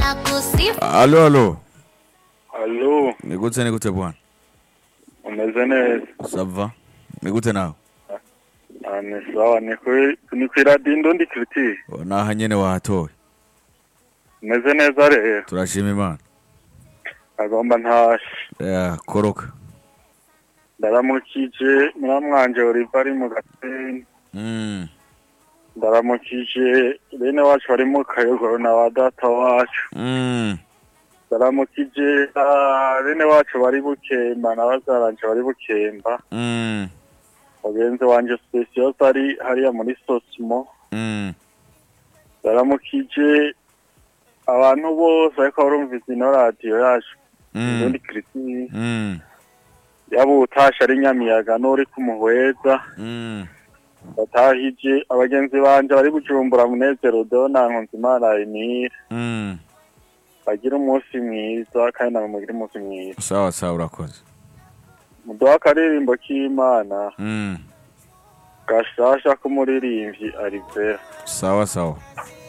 Alo, alo. Alo, Nikute nikute bwana. umeze neza? Sava. Nikute nawe. Ah, ni sawa, ni kuri ni kuri radiyo Indundi Culture. Naha nyene wahatoye. Umeze neza rero? Turashima Imana. Agomba ntashe. Ya, koroka. Ndaramukije muramwanje Oliver ari mu Gatenga. Mm. Ndaramukije bene wacu bari mu Kayogoro na ba data wacu. Mm. Ndaramukije ah, bene wacu bari Bukemba na bazaranje bari Bukemba. Mm. Mugenzi wanje Specios ari hariya muri Sosimo. Mm. Ndaramukije abantu bose ariko barumvise ino radiyo yacu. Mm. Indundi Culture. Mm. yaba utasha ari nyamiyaga n'uri kumuhweza Mm. batahije abagenzi banje bari bujumbura munezero dona nkunzimana emile Mm. bagira umunsi mwiza kandi namwe mugire umunsi mwiza Sawa sawa urakoze. muduha akaririmbo k'imana Mm. gashasha k'umuririmbyi arivera Sawa sawa.